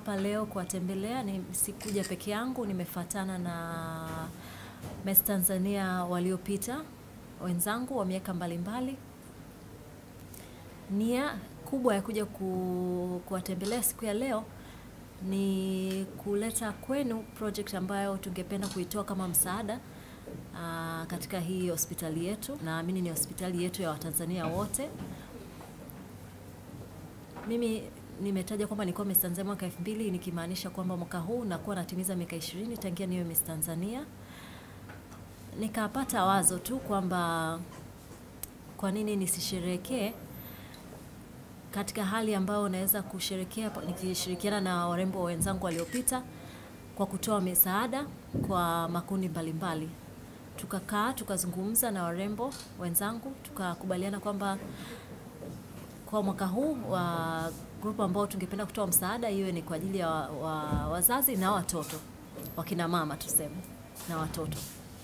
hapa leo kuwatembelea. Ni sikuja peke yangu, nimefuatana na Miss Tanzania waliopita wenzangu wa miaka mbalimbali. Nia kubwa ya kuja ku, kuwatembelea siku ya leo ni kuleta kwenu project ambayo tungependa kuitoa kama msaada aa, katika hii hospitali yetu. Naamini ni hospitali yetu ya Watanzania wote. Mimi nimetaja kwamba nilikuwa Miss Tanzania mwaka elfu mbili nikimaanisha kwamba mwaka huu nakuwa natimiza miaka ishirini tangia niwe Miss Tanzania. Nikapata wazo tu kwamba kwa nini nisisherekee katika hali ambayo naweza kusherekea nikishirikiana na warembo wenzangu waliopita kwa kutoa misaada kwa makundi mbalimbali. Tukakaa tukazungumza na warembo wenzangu tukakubaliana kwamba kwa mwaka huu wa grupu ambao tungependa kutoa msaada iwe ni kwa ajili ya wa, wa, wazazi na watoto wakina mama tuseme na watoto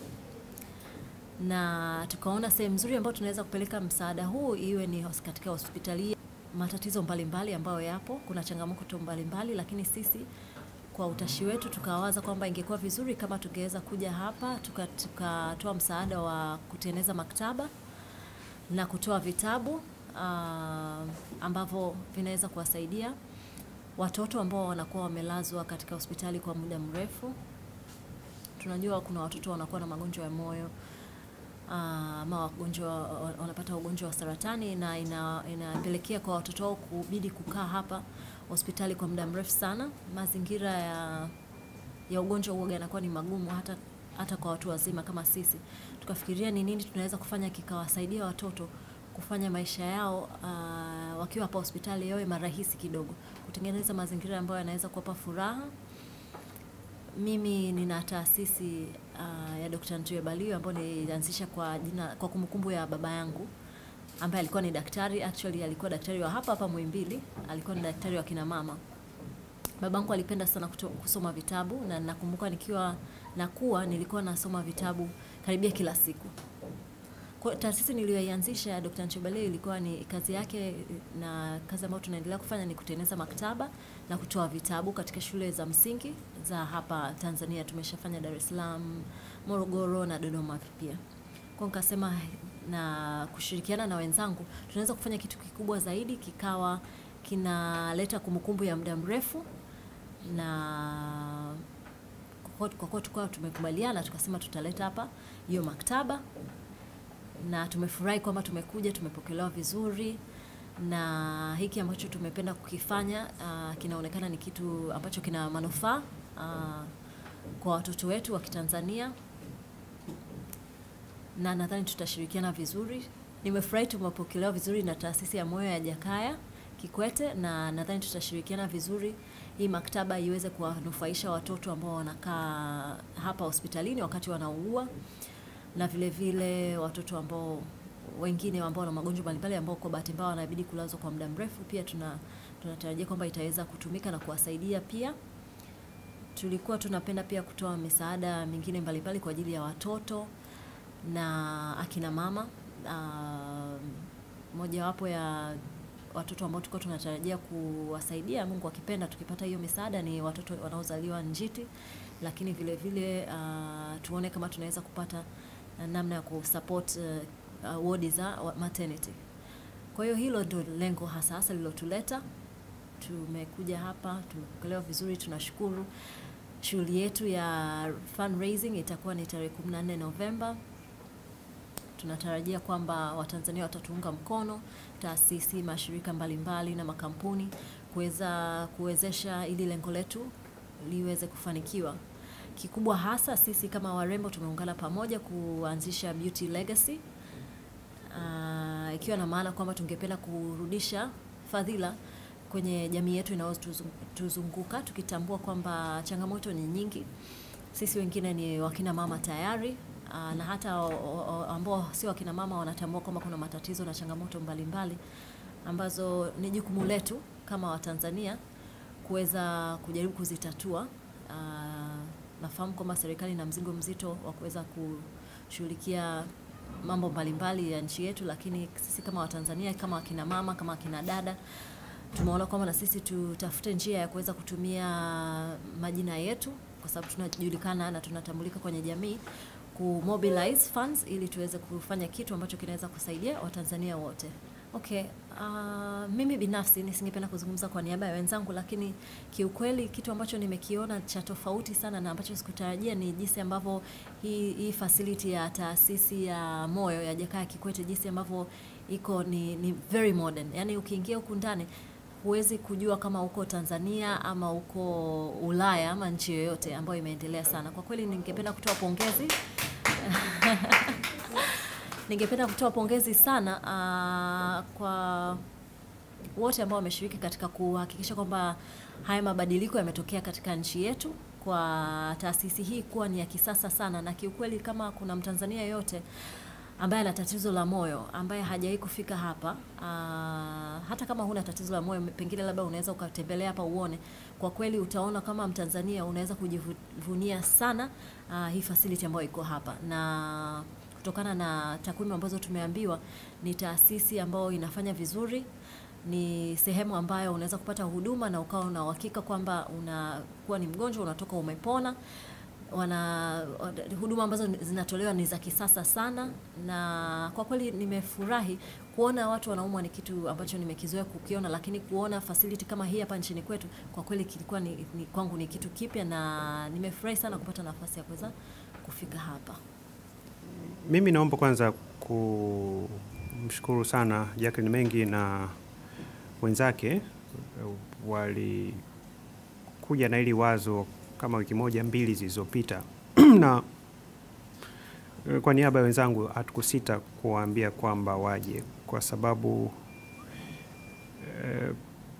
na tukaona sehemu nzuri ambayo tunaweza kupeleka msaada huu iwe ni hos- katika hospitali matatizo mbalimbali ambayo yapo kuna changamoto mbalimbali lakini sisi kwa utashi wetu tukawaza kwamba ingekuwa vizuri kama tungeweza kuja hapa tukatoa tuka tukatoa msaada wa kutengeneza maktaba na kutoa vitabu uh, ambavyo vinaweza kuwasaidia watoto ambao wanakuwa wamelazwa katika hospitali kwa muda mrefu. Tunajua kuna watoto wanakuwa na magonjwa ya moyo ah, ama wagonjwa wanapata ugonjwa wa saratani na ina, inapelekea kwa watoto wao kubidi kukaa hapa hospitali kwa muda mrefu sana. Mazingira ya ya ugonjwa huo yanakuwa ni magumu hata hata kwa watu wazima kama sisi. Tukafikiria ni nini tunaweza kufanya kikawasaidia watoto kufanya maisha yao uh, wakiwa hapa hospitali yawe marahisi kidogo, kutengeneza mazingira ambayo yanaweza kuwapa furaha. Mimi nina taasisi uh, ya Dr. Ntue Balio ambayo nilianzisha kwa jina kwa kumbukumbu ya baba yangu ambaye alikuwa ni daktari, actually alikuwa daktari wa hapa hapa Muhimbili, alikuwa ni daktari wa kina mama. Babangu alipenda sana kuto, kusoma vitabu na nakumbuka nikiwa nakuwa nilikuwa nasoma vitabu karibia kila siku. Kwa taasisi niliyoianzisha ya Dr. Nchobale ilikuwa ni kazi yake na kazi ambayo tunaendelea kufanya ni kutengeneza maktaba na kutoa vitabu katika shule za msingi za hapa Tanzania. Tumeshafanya Dar es Salaam, Morogoro na Dodoma pia. Kwa nikasema na kushirikiana na wenzangu tunaweza kufanya kitu kikubwa zaidi kikawa kinaleta kumbukumbu ya muda mrefu na kwa kwa kuwa tukawa tumekubaliana tukasema tutaleta hapa hiyo maktaba na tumefurahi kwamba tumekuja tumepokelewa vizuri na hiki ambacho tumependa kukifanya uh, kinaonekana ni kitu ambacho kina manufaa uh, kwa watoto wetu wa Kitanzania na nadhani tutashirikiana vizuri. Nimefurahi tumepokelewa vizuri na taasisi ya moyo ya Jakaya Kikwete na nadhani tutashirikiana vizuri hii maktaba iweze kuwanufaisha watoto ambao wanakaa hapa hospitalini wakati wanaugua na vile vile watoto ambao wengine ambao wana magonjwa mbalimbali ambao kwa bahati mbaya wanabidi kulazwa kwa muda mrefu, pia tuna tunatarajia kwamba itaweza kutumika na kuwasaidia pia. Tulikuwa tunapenda pia kutoa misaada mingine mbalimbali kwa ajili ya watoto na akina mama. Uh, mojawapo ya watoto ambao tulikuwa tunatarajia kuwasaidia, Mungu akipenda, tukipata hiyo misaada ni watoto wanaozaliwa njiti, lakini vile vile uh, tuone kama tunaweza kupata namna ya kusupport uh, uh, wodi za maternity. Kwa hiyo hilo ndio lengo hasa hasa lilotuleta. Tumekuja hapa, tumepokelewa vizuri, tunashukuru. Shughuli yetu ya fundraising itakuwa ni tarehe 14 Novemba. Tunatarajia kwamba Watanzania watatuunga mkono, taasisi, mashirika mbalimbali na makampuni kuweza kuwezesha ili lengo letu liweze kufanikiwa. Kikubwa hasa sisi kama warembo tumeungana pamoja kuanzisha Beauty Legacy uh, ikiwa na maana kwamba tungependa kurudisha fadhila kwenye jamii yetu inayotuzunguka tukitambua kwamba changamoto ni nyingi. Sisi wengine ni wakina mama tayari uh, na hata ambao si wakina mama wanatambua kwamba kuna matatizo na changamoto mbalimbali mbali, ambazo ni jukumu letu kama Watanzania kuweza kujaribu kuzitatua. Uh, nafahamu kwamba serikali ina mzigo mzito wa kuweza kushughulikia mambo mbalimbali ya nchi yetu, lakini sisi kama Watanzania, kama wakina mama, kama wakina dada tumeona kwamba na sisi tutafute njia ya kuweza kutumia majina yetu kwa sababu tunajulikana na tunatambulika kwenye jamii ku mobilize funds ili tuweze kufanya kitu ambacho kinaweza kusaidia Watanzania wote. Okay, uh, mimi binafsi nisingependa kuzungumza kwa niaba ya wenzangu, lakini kiukweli kitu ambacho nimekiona cha tofauti sana na ambacho sikutarajia ni jinsi ambavyo hii, hii facility ya taasisi ya moyo ya Jakaya Kikwete jinsi ambavyo iko ni, ni very modern. Yaani ukiingia huku ndani huwezi kujua kama uko Tanzania ama uko Ulaya ama nchi yoyote ambayo imeendelea sana. Kwa kweli ningependa kutoa pongezi ningependa kutoa pongezi sana uh, kwa wote ambao wameshiriki katika kuhakikisha kwamba haya mabadiliko yametokea katika nchi yetu, kwa taasisi hii kuwa ni ya kisasa sana, na kiukweli kama kuna Mtanzania yoyote ambaye ana tatizo la moyo ambaye hajawahi kufika hapa uh, hata kama huna tatizo la moyo, pengine labda unaweza ukatembelea hapa uone. Kwa kweli utaona kama Mtanzania unaweza kujivunia sana uh, hii facility ambayo iko hapa na kutokana na takwimu ambazo tumeambiwa ni taasisi ambayo inafanya vizuri, ni sehemu ambayo unaweza kupata huduma na ukawa una uhakika kwamba unakuwa ni mgonjwa unatoka umepona. Wana huduma ambazo zinatolewa ni za kisasa sana, na kwa kweli nimefurahi kuona watu wanaumwa, ni kitu ambacho nimekizoea kukiona, lakini kuona facility kama hii hapa nchini kwetu kwa kweli kilikuwa ni, ni, kwangu ni kitu kipya, na nimefurahi sana kupata nafasi ya kuweza kufika hapa. Mimi naomba kwanza kumshukuru sana Jacqueline Mengi na wenzake walikuja na hili wazo kama wiki moja mbili zilizopita na kwa niaba ya wenzangu hatukusita kuwaambia kwamba waje kwa sababu eh,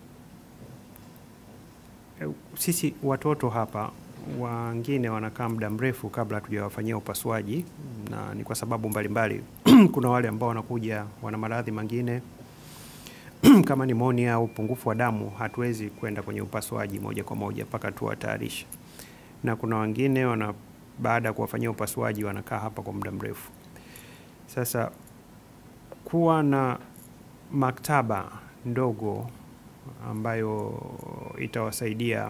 eh, sisi watoto hapa wengine wanakaa muda mrefu kabla hatujawafanyia upasuaji, na ni kwa sababu mbalimbali mbali. Kuna wale ambao wanakuja wana maradhi mengine kama nimonia au upungufu wa damu, hatuwezi kwenda kwenye upasuaji moja kwa moja mpaka tuwatayarishe, na kuna wengine wana baada ya kuwafanyia upasuaji wanakaa hapa kwa muda mrefu. Sasa kuwa na maktaba ndogo ambayo itawasaidia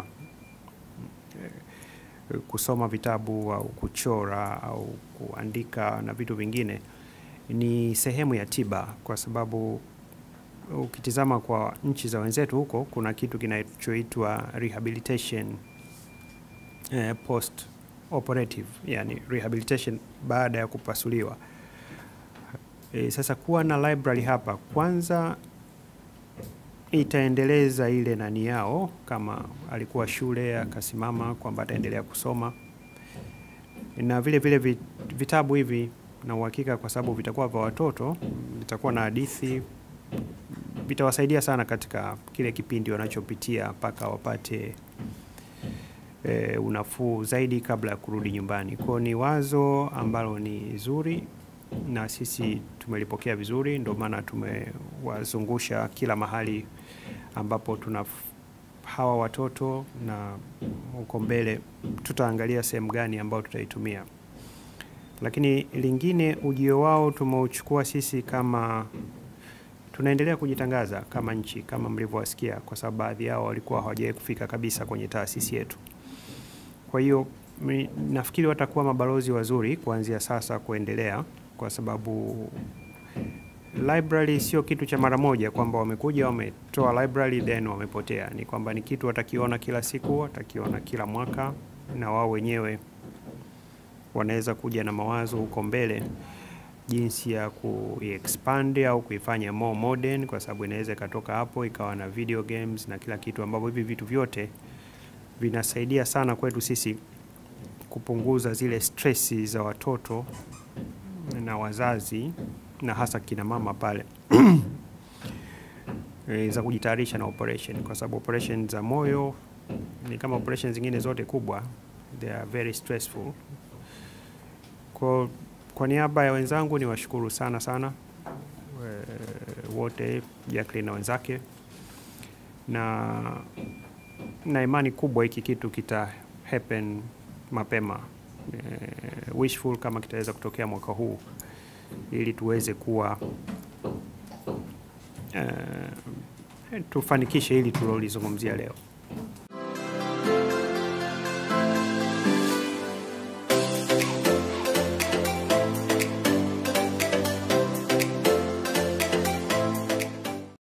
kusoma vitabu au kuchora au kuandika na vitu vingine ni sehemu ya tiba, kwa sababu ukitizama kwa nchi za wenzetu huko kuna kitu kinachoitwa rehabilitation eh, post operative, yani rehabilitation baada ya kupasuliwa. E, sasa kuwa na library hapa kwanza itaendeleza ile nani yao, kama alikuwa shule akasimama kwamba ataendelea kusoma, na vile vile vitabu hivi na uhakika, kwa sababu vitakuwa vya watoto, vitakuwa na hadithi, vitawasaidia sana katika kile kipindi wanachopitia mpaka wapate e, unafuu zaidi kabla ya kurudi nyumbani. Kwao ni wazo ambalo ni zuri na sisi tumelipokea vizuri, ndio maana tumewazungusha kila mahali ambapo tuna hawa watoto, na huko mbele tutaangalia sehemu gani ambayo tutaitumia. Lakini lingine, ujio wao tumeuchukua sisi kama tunaendelea kujitangaza kama nchi, kama mlivyowasikia, kwa sababu baadhi yao walikuwa hawajawahi kufika kabisa kwenye taasisi yetu. Kwa hiyo nafikiri watakuwa mabalozi wazuri kuanzia sasa kuendelea, kwa sababu library sio kitu cha mara moja kwamba wamekuja wametoa library then wamepotea. Ni kwamba ni kitu watakiona kila siku, watakiona kila mwaka, na wao wenyewe wanaweza kuja na mawazo huko mbele jinsi ya kuexpand au kuifanya more modern, kwa sababu inaweza ikatoka hapo ikawa na video games na kila kitu, ambapo hivi vitu vyote vinasaidia sana kwetu sisi kupunguza zile stressi za watoto na wazazi na hasa kina mama pale e, za kujitayarisha na operation, kwa sababu operation za moyo ni kama operation zingine zote kubwa, they are very stressful. Kwa, kwa niaba ya wenzangu ni washukuru sana sana e, wote Jacqueline na wenzake na na imani kubwa hiki kitu kita happen mapema e, wishful kama kitaweza kutokea mwaka huu ili tuweze kuwa e, tufanikishe hili tulilolizungumzia leo.